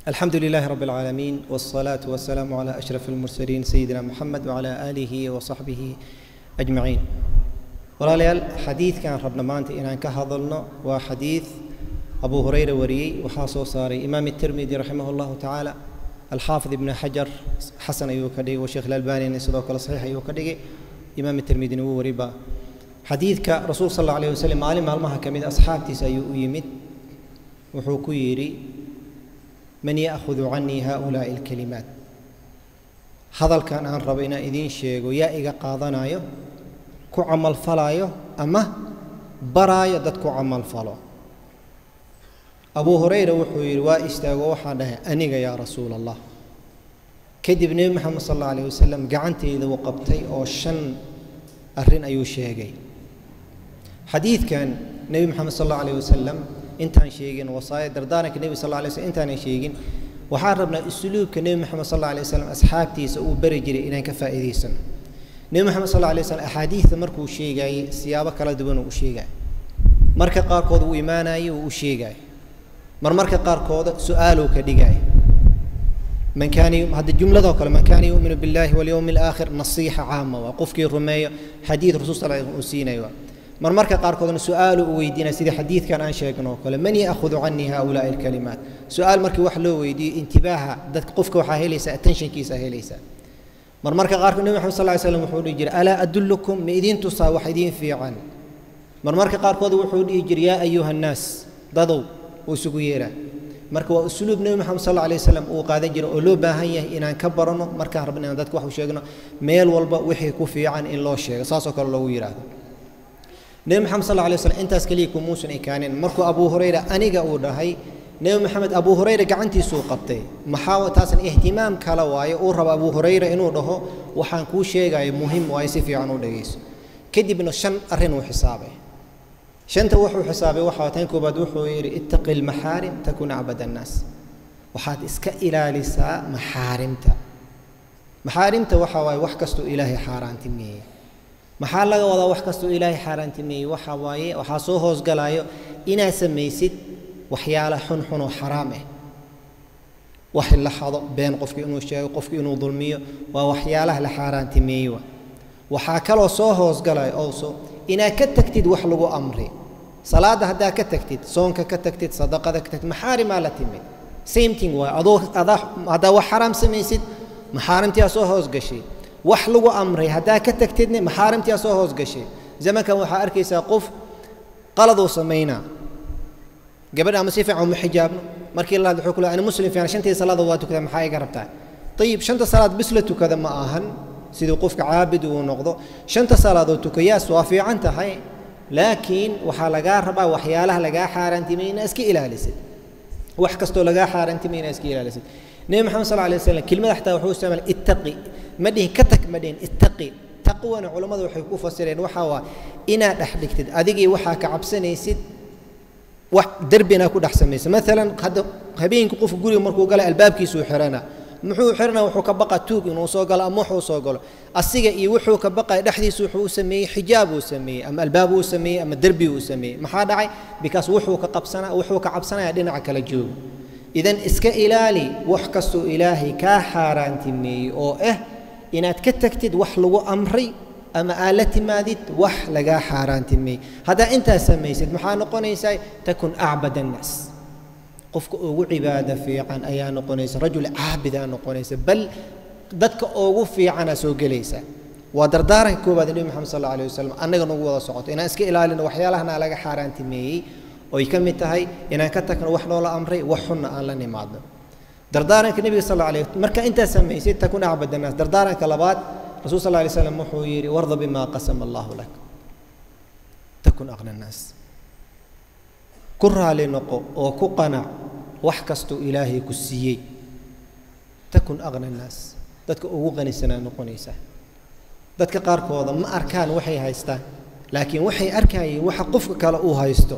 الحمد لله رب العالمين والصلاة والسلام على أشرف المرسلين سيدنا محمد وعلى آله وصحبه أجمعين walaalayaal xadiidkan rabna maanta inaan ka hadalno waa xadiid abu hurayra wariyey waxaa soo saaray imaam الtirmidi raximah اllahu tacaala alxaafid ibn xajar xasan ayuu ka dhigay washeekh ilalbanina sidoo kale saxiix ayuu ka dhigay imaam الtirmidina wuu wariba xadiidka rasuul sal اlه alيه waslm maalin maalmaha ka mid asxaabtiisa ayuu u yimid wuxuu ku yidhi man ya'hudu canii haؤulaaءi اlkalimaat hadalkan aan rabo inaan idiin sheego yaa iga qaadanayo ku camalfalaayo ama baraayo dad ku camalfalo abuu hurayra wuxuu yidhi waa istaago waxaan dhahay aniga yaa rasuula allah kadib nebi moxamed sal alla alayh wasalam gacanteyda uu qabtay oo shan arrin ayuu sheegay xadiidkan nebi moxamed sal alla alayh wasalam intaan sheegin wasaaya dardaaranka nebi sal alla alay slm intaanan sheegin waxaan rabnaa usluubka nebi moxamed sal alla alay wasalam asxaabtiisa uu bari jiray inaan ka faa'iidaysano nebi moxamed sal alay slm axaadiidta markuu sheegaayey siyaabo kala duwan uu u sheegaayo marka qaarkood uu imaanayo uu u sheegaayo mar marka qaarkooda su-aaluu ka dhigaayo man kaana hadda jumladoo kale man kaana yuuminu billahi walyowmi alaakhir nasiixa caama waa qofkii rumeeyo xadiid rasul sal uu siinayo waa mar marka qaarkoodna su-aalu u weydiinaya sidii xadiidkan aan sheegno oo kale man ya'hudu canii haulaai alkalimaat su-aal markii wax loo weydiiyo intibaaha dadka qofka waxaa helaysaa attentionkiisa helaysaa mar marka qaarkood nebi maxamed sal ly slam wuxuu dhihi jiray alaa adullukum ma idiin tusaa wax idiin fiican mar marka qaarkood wuxuu dhihi jiray yaa ayuha annaas dadow uu isugu yeeraa marka waa usluub nebi moxamed sal alay wasalam uu qaadan jiray oo loo baahan yahay inaan ka baranno markaan rabno inaan dadka wax u sheegno meel walba wixii ku fiican in loo sheego saasoo kale loogu yidhaahdo nebi moxamed sal alay waslam intaas keliya kumuusan ekaanin markuu abuu hurayra aniga uu dhahay nebi moxamed abuu hurayra gacantiisuu qabtay maxaa taasan ihtimaam kala waayo uu rabo abuu hurayra inuu dhaho waxaan kuu sheegayo muhim waayo si fiican u dhegayso kadibna shan arrin uu xisaabay shanta wuxuu xisaabay waxaa tan koobaad wuxuu yidhi ittaqi lmaxaarim takun acbad annaas waxaad iska ilaalisaa maxaarimta maxaarimta waxaa waaye wax kastoo ilaahay xaaraantimeeyey maxaa laga wadaa wax kastoo ilaahay xaaraantimeeyey waxaa waaye waxaa soo hoosgalayo inaad samaysid waxyaala xunxun oo xaraam ah wax la xado been qofki inuu sheego qofki inuu dulmiyo waa waxyaalaha la xaaraantimeeyey wa waxaa kaloo soo hoosgalaya owso inaad ka tagtid wax lagu amri salaadda haddaad ka tagtid soonka ka tagtid sadaqada ka tagtid maxaarimaa la timid same thing waay adoo adaa haddaa wax xaraam samaysid maxaarimtiyaa soo hoosgashay wax lagu amray haddaa ka tagtidne maxaarimtiyaa soo hoosgashay zamankan waxaa arkaysaa qof qaladuu samaynaa gabadha ama si fiican uma xijaabno markii la hadlo wuxuu ku leeyahay ana muslim fiican shantii salaada waa tukada maxaa iga rabtaa ayib shanta salaad bis la tukada ma ahan siduu qofka caabid uu noqdo shanta salaadoo tukayaas waa fiican tahay laakiin waxaa lagaa rabaa waxyaalaha lagaa xaaraantimay inaa iska ilaalisid wax kastoo lagaa xaaraantimay inaa iska ilaalisid nebi maxamed sal alay waslam kelmada xataa wuxuu isticmaala ittaqi ma dhihin ka tag ma dhihin ittaqi taqwana culammadu waxay ku fasireen waxaa waa inaad dhex dhigtid adigii waxaa ka cabsanaysid wax derbina ku dhex samaysa maalan hadda habeenkii qofku guriga markuu gala albaabkiisuu xirana muxuu xirana wuxuu ka baqa tuug inuu soo galo ama wuxuu soo galo asiga iyo wuxuu ka baqaya dhexdiisu wuxuu u sameeyey xijaab uu sameeyey ama albaab uu sameeyey ama derbi uu sameeyey maxaa dhacay bikaas wuxuu ka qabsana wuxuu ka cabsanaya dhinaca kala joogo idan iska ilaali wax kastoo ilaahay kaa xaaraantimeeyey oo ah inaad ka tagtid wax lagu amray ama aad la timaadid wax lagaa xaaraantimeeyey haddaa intaas samaysid maxaa noqonaysaa takun acbad annaas qofka ugu cibaado fiican ayaa noqonaysa rajul caabidaa noqonaysa bal dadka ugu fiicanaa soo gelaysa waa dardaaranka koowaad nebi moxamed sal alla alayh wasalam annaga nagu wada socoto inaan iska ilaalino waxyaalahana laga xaaraantimeeyey oy ka mid tahay inaan ka tagno wax noola amray wax xunna aan la nimaadno dardaaranka nebiga sal alla alayh marka intaas samaysid takun acbad annaas dardaaranka labaad rasul sal lay slam wuxuu yidhi warda bima qasama allahu lak takun aqna annaas ku raali noqo oo ku qanac wax kastuu ilaahay ku siiyey takun aqna annaas dadka ugu qanisanaa noqonaysaa dadka qaarkooda ma arkaan waxay haystaan laakiin waxay arkayeen waxa qofka kale uu haysto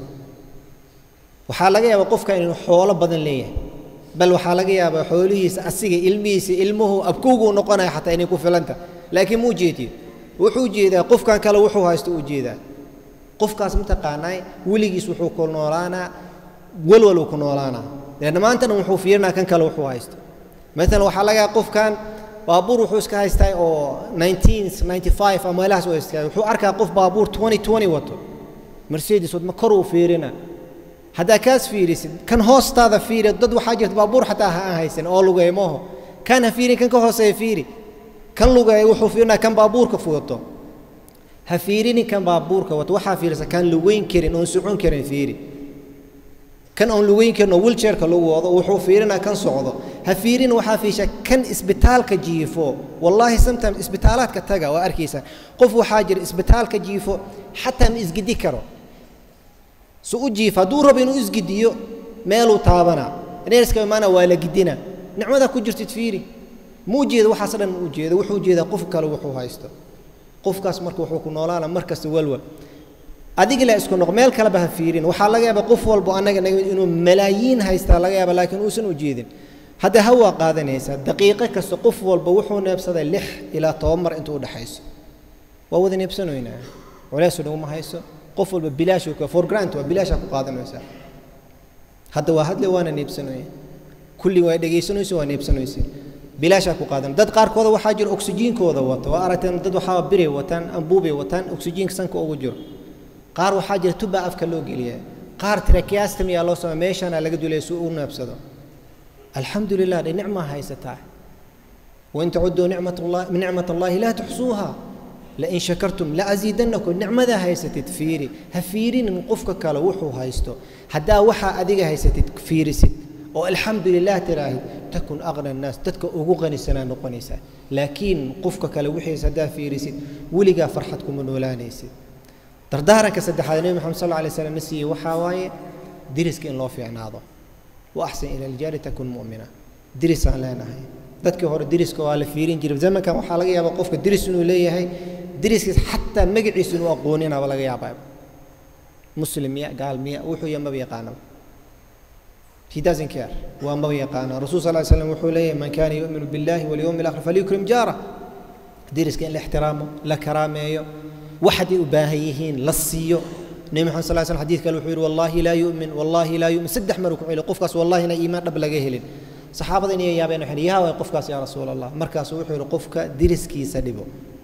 waxaa laga yaabaa qofka inuu xoolo badan leeyahay bal waxaa laga yaabaa xoolihiisa asiga ilmihiisa ilmuhu abkowguu noqonaya xataa inay ku filanta laakiin muu jeediyo wuxuu jeedaa qofkan kale wuxuu haysto uu jeedaa qofkaas mataqaanaa weligiis wuxuu ku noolaanaa walwaluu ku noolaanaa leanna maantana wuxuu fiirinaa kan kale wuxuu haysto maalan waxaa laga yaaba qofkan baabuur wuxuu iska haystaa oo 1995 ama meelahaas u haystaa wuxuu arkaa qof baabuur 2020 wato mercedes wadma kor uu fiirina haddaa kaas fiirisid kan hoostaada fiiri dad waxaa jirta baabuur xataa ha aan haysan oo lugeeya maaho kan ha fiirin kan ka hooseeya fiiri kan lugeeya wuxuu fiirinaa kan baabuurka wato ha fiirinin kan baabuurka wato waxaa fiirisa kan lugeyn karin oon socon karin fiiri kan oon lugeyn karin oo wheelchairka lagu wado wuxuu fiirinaa kan socdo ha fiirin waxaa fiisha kan isbitaalka jiifo wallaahi sometimes isbitaalaadka taga waa arkaysaa qof waxaa jira isbitaalka jiifo xataa ma isgidi karo su u jiif hadduu rabo inuu isgidiyo meeluu taabanaa neerska imaana waa la gidina nicmadaa ku jirtid fiiri ma u jeeda waxaas dhan ma u jeeda wuxuu jeedaa qof kale wuxuu haysto qofkaas marka wuxuu ku noolaana mar kasta walwal adiga la isku noq meel kaleba ha fiirin waxaa laga yaabaa qof walbo annaga inuu malaayiin haystaa laga yaaba laakiin uusan u jeedin hadda hawaa qaadanaysaa daqiiqo kasta qof walba wuxuu neebsaday lix ilaa toban mar intuu udhexayso waa wada neebsanoynaa culeysu dhiguma hayso qof walba bilaashuu ka for grant waa bilaashaa ku qaadanaysaa hadda waa hadle waana neebsanoya kulli waa dhegaysanayso waa neebsanaysa bilaashaa ku qaadan dad qaarkooda waxaa jira oksijiinkooda wata waa aragteen dad waxaa biray wataan ambuubay wataan oksijiinka sanka ugu jiro qaar waxaa jira tubaa afka loo geliya qaar tracheostomy yaa loo sameeya meeshaana laga dulaya si uu u neebsado alxamdu lilah dhe nicmaa haysataa wain tacuduu nicmat allah nicmat allahi laa tuxsuuha lain shakartum laaziidanakum nicmadaa haysatid fiiri ha fiirinin qofka kale wuxuu haysto haddaa waxaa adiga haysatid fiirisid oo alxamdu lilah tiraahid takun aqna annaas dadka ugu qanisanaa noqonaysaa laakiin qofka kale wixiis haddaa fiirisid weligaa farxad kuma noolaanaysid dardaaranka saddexaad nebi maxamed sal alay slam na siiyey waxaa waaye diriska in loo fiicnaado wa axsan ila aljaari takun mu'mina dirisaan leenahay dadkii hore diriska waa la fiirin jiray zamankan waxaa laga yaabaa qofka diris inuu leeyahay diriskiis xataa magaciisa inuu aqooninaba laga yaabaa muslim miya gaal miya wuxuu yahay maba yaqaanaba he doesn't care waa maba yaqaana rasul sal slam wuxuu leeyahay man kana yu'minu billahi walyawmi alakhir falyukrim jaara diriska in la ixtiraamo la karaameeyo waxaday u baahan yihiin la siiyo nebi maxamed sal slam xadiid kale wuxuu yidhi wallahi laa yu'min wallahi laa yu'min saddex maruu ku celiyo qofkaas wallahina iimaan dhab laga helin saxaabada inay yaabeen waxay yaa way qofkaas yaa rasuul allah markaasuu wuxuu yidhi qofka diriskiisa dhibo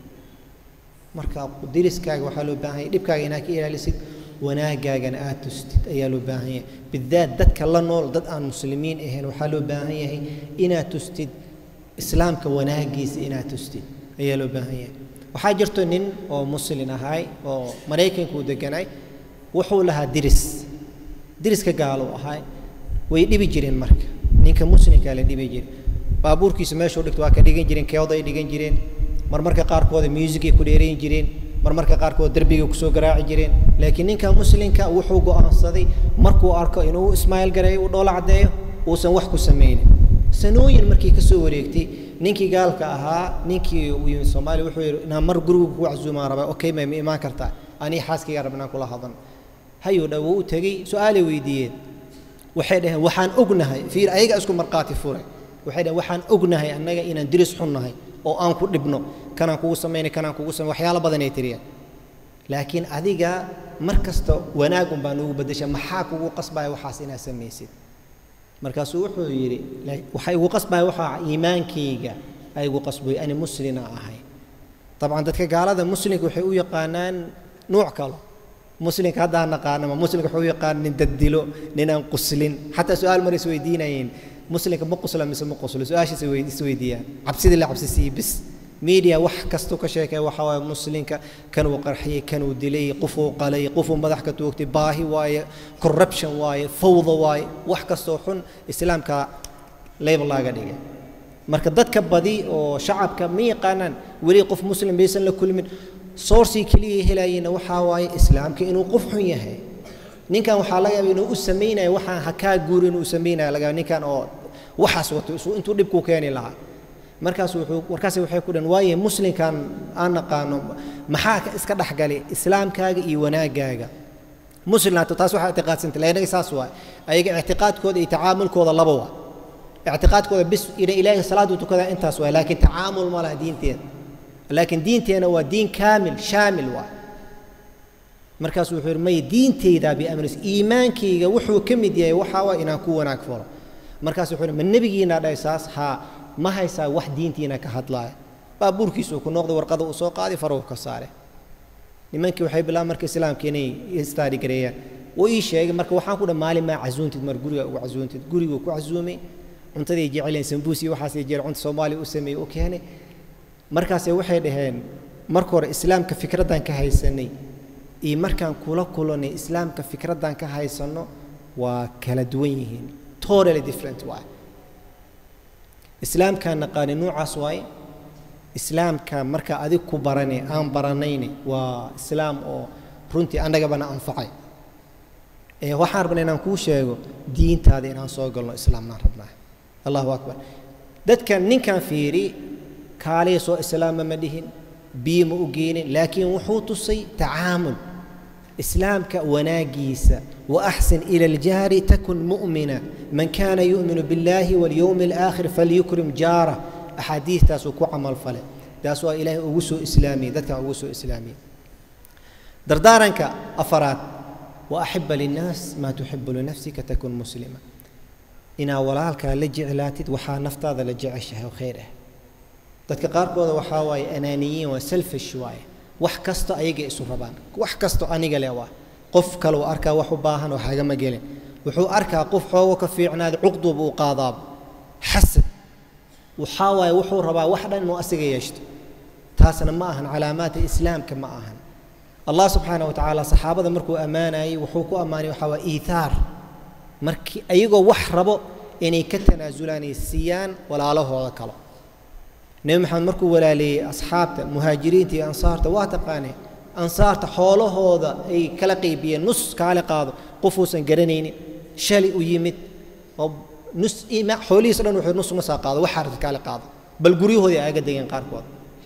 marka diriskaaga waxaa loo baahan yahay dhibkaaga inaad ka ilaalisid wanaagaagana aad tustid ayaa loo baahan yahay bidaat dadka la nool dad aan muslimiin ahayn waxaa loo baahan yahay inaad tustid islaamka wanaagiisa inaad tustid ayaa loo baahan yahay waxaa jirto nin oo muslin ahay oo maraykanka uu deganay wuxuu lahaa diris diriska gaaluu ahay way dhibi jireen marka ninka muslimkaa la dhibi jire baabuurkiisa meeshuu dhigto waa ka dhigan jireen keoday dhigan jireen marmarka qaarkooda muusicay ku dheerayn jireen marmarka qaarkood derbigay kusoo garaaci jireen laakiin ninka muslimka wuxuu go'aansaday markuu arko inuu ismaayil gareeyo uu dhoola caddeeyo uusan wax ku samaynin sanooyin markii ka soo wareegtay ninkii gaalka ahaa ninkii uu yimid soomaaliya wuxuu yidhi inaan mar guriga ku casuumaan rabaa okay may ma imaan kartaa anii xaaskayga rab inaan kula hadlan hayuu dha wuu u tegey su-aalay weydiiyeen waxay dhaheen waxaan ognahay fiir ayaga isku markhaati furay waxay dhaheen waxaan ognahay annaga inaan diris xun nahay oo aan ku dhibno kanaan kugu samaynay kanaan kugu samay waxyaalo badanay tiriyaan laakiin adiga mar kasta wanaagun baa nugu beddesha maxaa kugu qasbaya waxaas inaad samaysid markaasuu wuxuu yidhi waxa igu qasbaya waxaa iimaankayga a igu qasbay ani muslina ahay dabcan dadka gaalada muslimka waxay u yaqaanaan nuuc kalo muslimka haddaan naqaanama muslimka wuxuu u yaqaan nin daddilo nin aan quslin xataa su-aal mar is weydiinayeen muslimka ma qusla mise ma quslo su-aashaas isweydiiyaan cabsidii la cabsisiiye bis media wax kastuu ka sheekay waxa waaye muslimka kanuu qarxiyey kanuu dilay qofuu qalay qofuu madax ka toogtay baahi waaye corruption waaye fawda waaye wax kastoo xun islaamka label laaga dhigay marka dadka badi oo shacabka ma yaqaanaan weli qof muslim baysan la kulmin sourcii keliya helayena waxaa waaye islaamka inuu qof xun yahay ninkan waxaa laga yaaba inuu u samaynayo waxaan hakaa guuri inuu samaynayo laga yaaba ninkan oo waxaas wato intuu dhibku keeni lahaa markaas wuxuu markaas waxay ku dhan waaye muslimkan aan naqaano maxaa iska dhexgali islaamkaaga iyo wanaagaaga muslimnaato taas waxaa ictiqaadsanta lanaga saas waay ayaga ictiqaadkooda iyo tacaamulkooda laba waa ictiqaadkooda bis ina ilaahay salaadu tukadaa intaas waay laakiin tacaamul ma laha diinteeda laakiin diinteena waa diin kaamil shaamil waay markaas wuxuu yidhi maya diintaydaa biamris iimaankayga wuxuu ka mid yahay waxaa waay inaan ku wanaag falo markaas wuxuu ma nebigiina dhahay saas haa ma haysaa wax diintiina ka hadlaaya baabuurkiisuu ku noqday warqada uu soo qaaday faruu ka saare nimankii waxay bilaabeen marka islaamka inay istaari gareeyaan wuu ii sheegay marka waxaan ku dhaha maalin maa casuuntid mar guriga ugu casuuntid guriguu ku casuumay cuntaday jeceleen sambuus iyo waxaasay jecel cunta soomaaliya u sameeyey u keenay markaase waxay dhaheen marka hore islaamka fikraddan ka haysanay iyo markaan kula kulanay islaamka fikraddan ka haysanno waa kala duwan yihiin totally different waay islaamkaan naqaani nuucaas waaye islaamka marka adig ku barane aan baranayne waa islaam oo runtii annagabana anfacay ee waxaan rabnaa inaan kuu sheego diintaada inaan soo galno islaamnaan rabnaa allahu akbar dadkan ninkan fiiri kaaliya soo islaama ma dhihin biyo ma u geenin laakiin wuxuu tusay tacaamul islaamka wanaagiisa waaxsin ila aljaari takun mu'mina man kana yu'minu biاllahi walyowmi alaakhir falyukrim jaara axaadiistaasuu ku camal fale taas waa ilaahay ugu soo islaamiyey dadkan ugu soo islaamiyey dardaaranka afaraad wa axiba linnaas maa tuxibu linafsika takun muslima inaa walaalkaa la jeclaatid waxaa naftaada la jeceshahay oo khayr ah dadka qaarkooda waxaa waaye anaaniyiin waa selfish waaye wax kasto ayaga isu rabaan wax kasto aniga le waa qof kale uu arkaa wax u baahan oo hagama gelin wuxuu arkaa qof xoogo ka fiicnaada cuqduuba uu qaadaaba xasad waxaa waaye wuxuu rabaa wax dhan inuu asiga yeeshto taasna ma ahan calaamaadka islaamka ma ahan allah subxaana wa tacaala saxaabada markuu ammaanayey wuxuu ku ammaanay waxaa waa iithaar markii ayagoo wax rabo inay ka tanaasulaan ay siiyaan walaalahooda kale nebi maxamed markuu walaaleeyey asxaabta muhaajiriinta iyo ansaarta waa taqaanee ansaarta xoolahooda ay kala qaybiyeen nus kaale qaado qofuusan garanaynin shali u yimid oo nus xoolihiisa dhan wuxuu nus nusaa qaado waxaa rabta kaale qaado bal guryahoodii aaga degeen qaarkood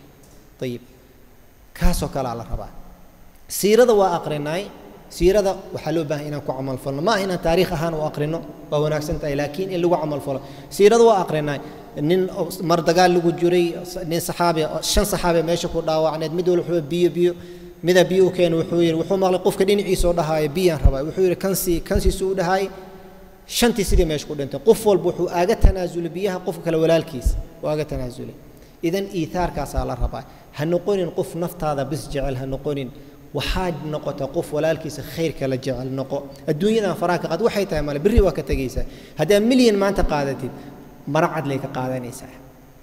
ayib kaasoo kalea la rabaa siirada waa aqrinaay siirada waxaa loo baahay inaan ku camalfalno ma aha inaan taariikh ahaan u aqrino waa wanaagsan tahay laakiin in lagu camalfalo siirada waa aqrinaay nin mar dagaal lagu jiray nin saxaabi shan saxaabi meesha ku dhaawacneed mid walba wuxuu biyo biyo mida biyo u keena wuxuu yidhi wuxuu maqlay qofka dhinaciisa oo dhahaaya biyaan rabaa wuxuu yidhi kansii kansiisu u dhahaayay shantii sidii meesha ku dhintay qof walba wuxuu aaga tanaasulay biyaha qofka kale walaalkiisa uu aaga tanaasulay idan iithaarkaasaa la rabaa ha noqonin qof naftaada bis jecel ha noqonin waxaad noqota qof walaalkiisa khayrka la jecel noqo adduunyadan faraha ka qaad waxay tahay male berri waa ka tegaysaa haddaad milyan maanta qaadatid maracad lay ka qaadanaysaa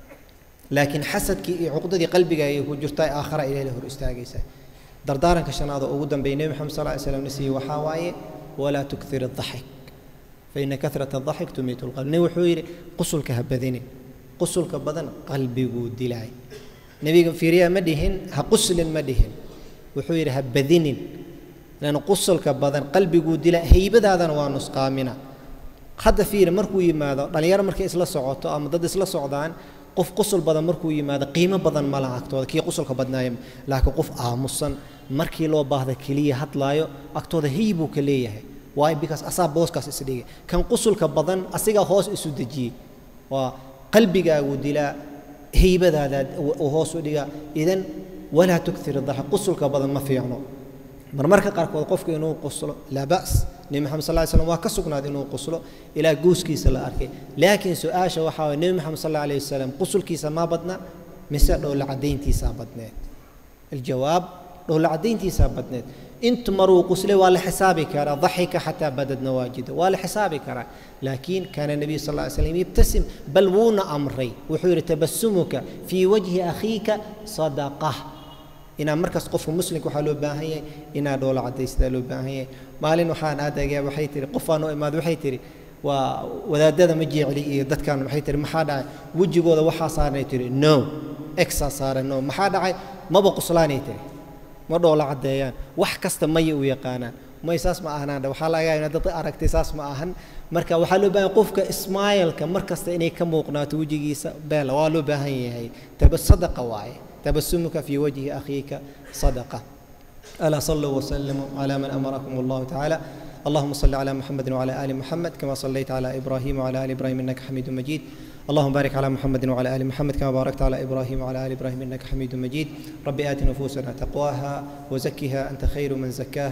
laakiin xasadkii iyo cuqdadii qalbiga ay ku jirtaa aakhara ilahay hor istaagaysaa dardaaranka shanaad oo ugu dambeeya nebi maxamed sal ly slam na siiyey waxaa waaye walaa tukthir addaxik faina kahrata addaxik tumiitu lqalb nebi wuxuu yidhi qusulka ha badinin qusulka badan qalbiguu dilaay nebiga fiiriyaa ma dhihin ha quslin ma dhihin wuxuu yidhi ha badinin lan qusulka badan qalbiguu dila haybadaadana waa nusqaamina hadda fiiri markuu yimaado dhallinyaro markay isla socoto ama dad isla socdaan qof qusul badan markuu yimaado qiimo badan ma laha agtooda kii qusulka badnaaya laakiin qof aamusan markii loo baahda keliya hadlaayo agtooda haybuu ka leeyahay waayo bikaas asaa booskaas isdhigay kan qusulka badan asigaa hoos isu dejiyey waa qalbigaaguu dilaa haybadaada uu hoos u dhigaa idan walaa tuktir daxa qusulka badan ma fiicno marmarka qaarkood qofku inuu quslo laa ba's nebi maxamed sal ly slam waa ka sugnaaday inuu quslo ilaa gooskiisa la arkay laakiin su-aasha waxaa waye nebi maxamed sal alayh wasalam qusulkiisa maa badna mise dhowla caddayntiisaa badneed aljawaab dhowla caddayntiisaa badneed intu maruu quslay waa la xisaabi karaa daxika xataa badad nawaajida waa la xisaabi karaa laakiin kaana nebiyu sal ly slam yibtasim bal wuuna amray wuxuu yidhi tabasumuka fii wajhi akhiika sadaqa inaa markaas qofka muslimka waxaa loo baahan yahay inaa dhoola caddaystaa loo baahan yahay maalin waxaan aadagaa waxay tihi qofaan u imaad waxay tihi waa wadaadada ma jeecli iyo dadkan waxay tihi maxaa dhacay wejigooda waxaa saaranay tihi no exaa saaran no maxaa dhacay maba quslaanay tihi ma dhoola caddeeyaan wax kasta maya u yaqaanaan may saas ma ahnaan waxaa laga yaabaa dad aragtay saas ma ahan marka waxaa loo baahan qofka ismaayilka mar kasta inay ka muuqnaato wejigiisa beela waa loo baahan yahay taba sadaqa waaye تبسمك في وجه أخيك صدقة ألا صلوا وسلموا على من أمركم الله تعالى اللهم صل على محمد وعلى آل محمد كما صليت على إبراهيم وعلى آل إبراهيم إنك حميد مجيد اللهم بارك على محمد وعلى آل محمد كما باركت على إبراهيم وعلى آل إبراهيم إنك حميد مجيد رب آت نفوسنا تقواها وزكها أنت خير من زكاها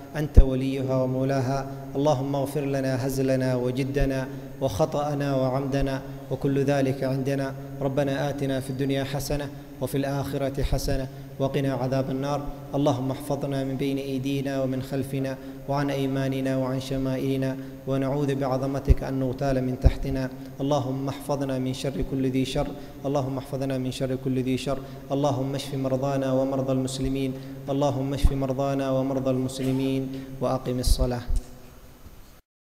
أنت وليها ومولاها اللهم اغفر لنا هزلنا وجدنا وخطأنا وعمدنا وكل ذلك عندنا ربنا آتنا في الدنيا حسنة وفي الآخرة حسنة وقنا عذاب النار اللهم احفظنا من بين أيدينا ومن خلفنا وعن أيماننا وعن شمائلنا ونعوذ بعظمتك أن نغتال من تحتنا اللهم احفظنا من شر كل ذي شر اللهم احفظنا من شر كل ذي شر اللهم اشف مرضانا ومرضى المسلمين اللهم اشف مرضانا ومرضى المسلمين وأقم الصلاة